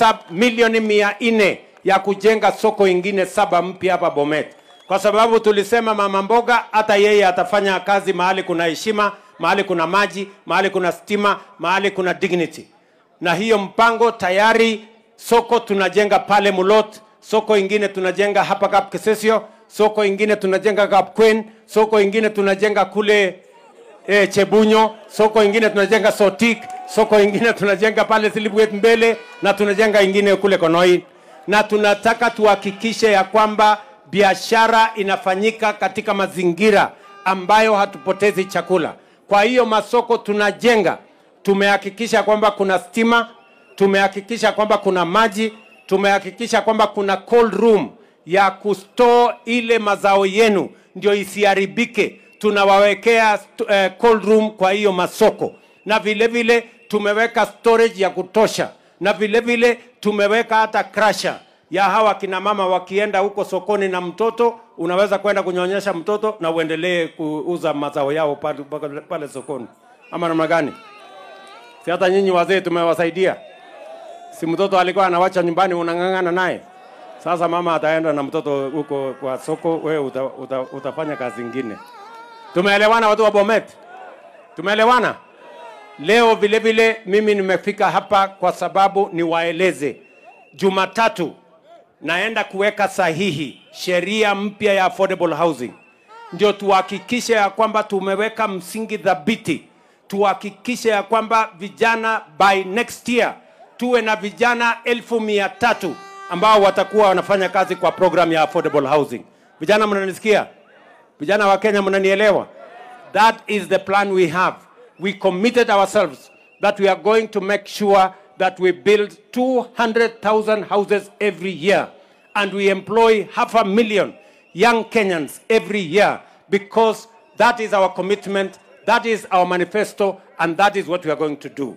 pesa milioni mia nne ya kujenga soko ingine saba mpya hapa Bomet, kwa sababu tulisema mama mboga hata yeye atafanya kazi mahali kuna heshima, mahali kuna maji, mahali kuna stima, mahali kuna dignity. Na hiyo mpango tayari, soko tunajenga pale Mulot, soko ingine tunajenga hapa Kap Kisesio, soko ingine tunajenga Kap Queen, soko ingine tunajenga kule eh, Chebunyo, soko ingine tunajenga Sotik, soko ingine tunajenga pale Silibwet mbele na tunajenga ingine kule Konoi, na tunataka tuhakikishe ya kwamba biashara inafanyika katika mazingira ambayo hatupotezi chakula. Kwa hiyo masoko tunajenga, tumehakikisha kwamba kuna stima, tumehakikisha kwamba kuna maji, tumehakikisha kwamba kuna cold room ya kustore ile mazao yenu ndio isiharibike. Tunawawekea st- eh, cold room kwa hiyo masoko, na vile vile tumeweka storage ya kutosha, na vile vile tumeweka hata crusher ya hawa kina mama wakienda huko sokoni na mtoto, unaweza kwenda kunyonyesha mtoto na uendelee kuuza mazao yao pale, pale, pale sokoni, ama namna gani? Si hata nyinyi wazee tumewasaidia? Si mtoto alikuwa anawacha nyumbani, unang'ang'ana naye. Sasa mama ataenda na mtoto huko kwa soko, wewe uta, uta, utafanya kazi ingine. Tumeelewana watu wa Bomet? Tumeelewana? Leo vile vile mimi nimefika hapa kwa sababu niwaeleze, Jumatatu naenda kuweka sahihi sheria mpya ya affordable housing, ndio tuhakikishe ya kwamba tumeweka msingi thabiti, tuhakikishe ya kwamba vijana by next year tuwe na vijana elfu mia tatu ambao watakuwa wanafanya kazi kwa program ya affordable housing. Vijana mnanisikia? Vijana wa Kenya mnanielewa? That is the plan we have. We committed ourselves that we are going to make sure that we build 200,000 houses every year and we employ half a million young Kenyans every year because that is our commitment, that is our manifesto, and that is what we are going to do.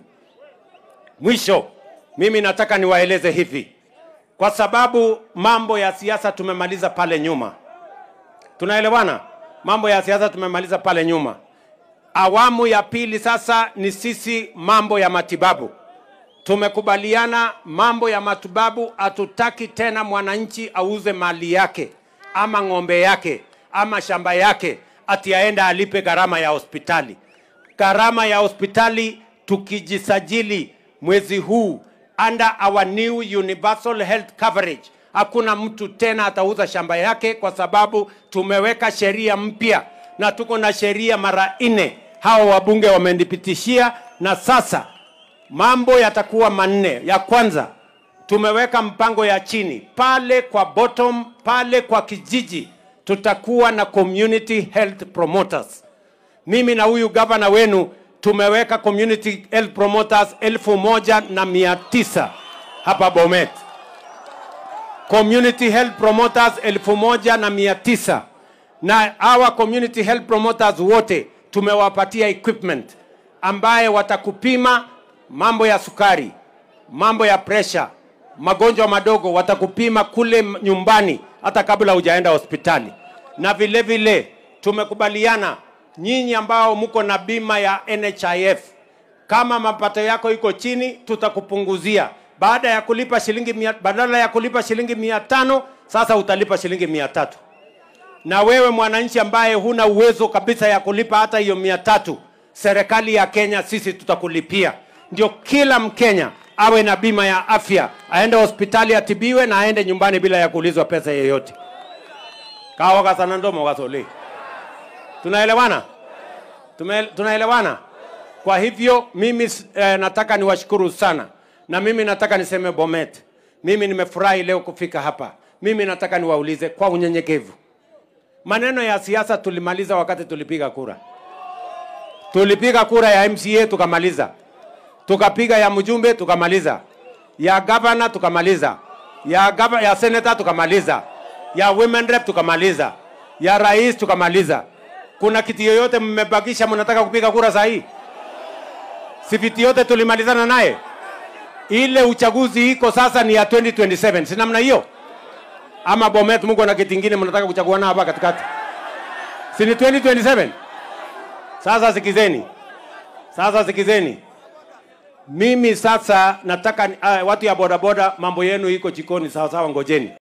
Mwisho, mimi nataka niwaeleze hivi, kwa sababu mambo ya siasa tumemaliza pale nyuma. Tunaelewana? Mambo ya siasa tumemaliza pale nyuma. Awamu ya pili sasa ni sisi mambo ya matibabu. Tumekubaliana mambo ya matibabu, hatutaki tena mwananchi auze mali yake ama ng'ombe yake ama shamba yake ati aende alipe gharama ya hospitali. Gharama ya hospitali tukijisajili mwezi huu under our new universal health coverage, hakuna mtu tena atauza shamba yake, kwa sababu tumeweka sheria mpya na tuko na sheria mara nne, hao wabunge wamenipitishia, na sasa mambo yatakuwa manne. Ya kwanza tumeweka mpango ya chini pale kwa bottom, pale kwa kijiji, tutakuwa na community health promoters. Mimi na huyu gavana wenu tumeweka community health promoters elfu moja na mia tisa hapa Bomet, community health promoters elfu moja na mia tisa na hawa community health promoters wote tumewapatia equipment ambaye watakupima mambo ya sukari, mambo ya pressure, magonjwa madogo, watakupima kule m- nyumbani hata kabla hujaenda hospitali. Na vile vile tumekubaliana nyinyi ambao mko na bima ya NHIF, kama mapato yako iko chini, tutakupunguzia baada ya kulipa shilingi mia, badala ya kulipa shilingi mia tano sasa utalipa shilingi mia tatu na wewe mwananchi ambaye huna uwezo kabisa ya kulipa hata hiyo mia tatu, serikali ya Kenya sisi tutakulipia. Ndio kila Mkenya awe na bima ya afya, aende hospitali atibiwe na aende nyumbani bila ya kuulizwa pesa yeyote. kawa kasana ndomo kasole. Tunaelewana? Tume, tunaelewana? Kwa hivyo mimi eh, nataka niwashukuru sana, na mimi nataka niseme Bomet, mimi nimefurahi leo kufika hapa. Mimi nataka niwaulize kwa unyenyekevu, maneno ya siasa tulimaliza wakati tulipiga kura. Tulipiga kura ya MCA tukamaliza, tukapiga ya mjumbe tukamaliza, ya gavana tukamaliza, ya, gava, ya senator tukamaliza, ya women rep tukamaliza, ya rais tukamaliza. Kuna kiti yoyote mmebakisha mnataka kupiga kura saa hii? Si viti yote tulimalizana naye. Ile uchaguzi iko sasa ni ya 2027, si namna hiyo? Ama Bomet mko na kiti kingine mnataka kuchagua nao hapa katikati? Si ni 2027? Sasa sikizeni, sasa sikizeni, Mimi sasa nataka uh, watu ya bodaboda, mambo yenu iko jikoni, sawa sawa, ngojeni.